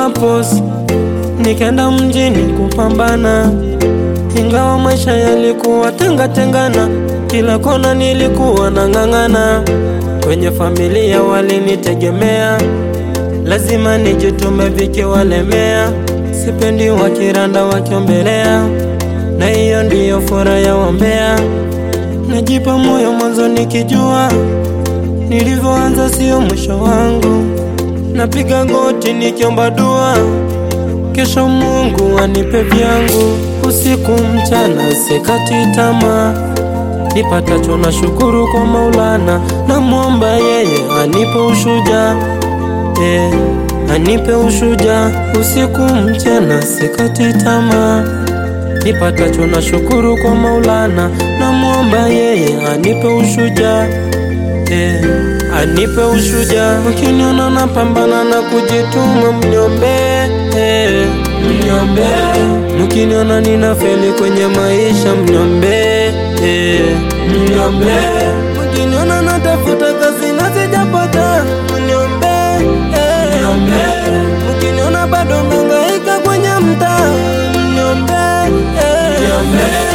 purpose, nikaenda mjini kupambana, ingawa maisha yalikuwa tenga tengana, kila kona nilikuwa nang'ang'ana. Kwenye familia walinitegemea, lazima nijitume vikiwalemea, sipendi wakiranda wakiombelea, na hiyo ndiyo furaha ya wambea. Najipa moyo mwanzo nikijua nilivyoanza sio mwisho wangu, napiga goti nikiomba dua, kesho Mungu anipe vyangu. Usiku mchana sikati tamaa, nipatacho na shukuru kwa Maulana, namwomba yeye anipe ushuja eh, anipe ushuja. Usiku mchana sikati tamaa, nipatacho na shukuru kwa Maulana, namwomba yeye anipe ushuja eh, anipe ushuja. Ukiniona napambana na kujituma, mniombe eh, mniombe. Mkiniona nina feli kwenye maisha, mniombe eh, mniombe. Mkiniona natafuta kazi na sijapata, mniombe eh, mniombe. Mkiniona bado nangaika kwenye mtaa, mniombe eh, mniombe.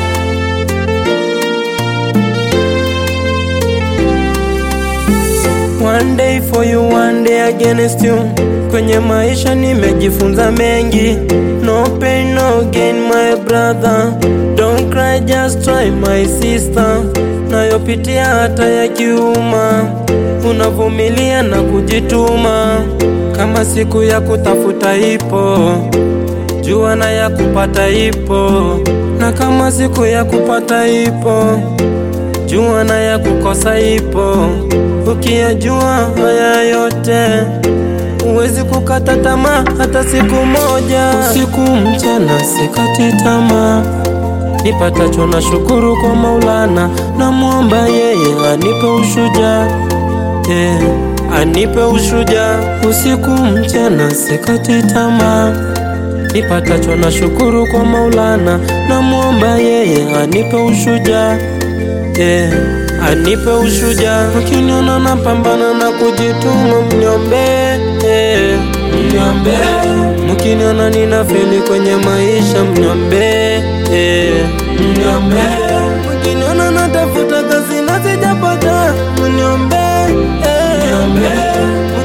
One day for you, one day against you. Kwenye maisha nimejifunza mengi. No pain, no gain, my brother. Don't cry, just try, my sister. Nayopitia hata ya kiuma, unavumilia na kujituma. Kama siku ya kutafuta ipo, jua na ya kupata ipo, na kama siku ya kupata ipo jua na ya kukosa ipo. Ukiyajua haya yote, huwezi kukata tamaa hata siku moja. Usiku mchana sikati tamaa, nipatacho na shukuru kwa Maulana, namwomba yeye anipe ushuja eh, anipe ushuja. Usiku mchana sikati tamaa, nipatacho na shukuru kwa Maulana, namwomba yeye anipe ushuja eh, anipe ushuja. Ukiniona napambana na kujituma, mniombe eh, mniombe. Mkiniona nina feli kwenye maisha, mniombe eh, mniombe. Mkiniona natafuta kazi na sijapata, mniombe eh, mniombe.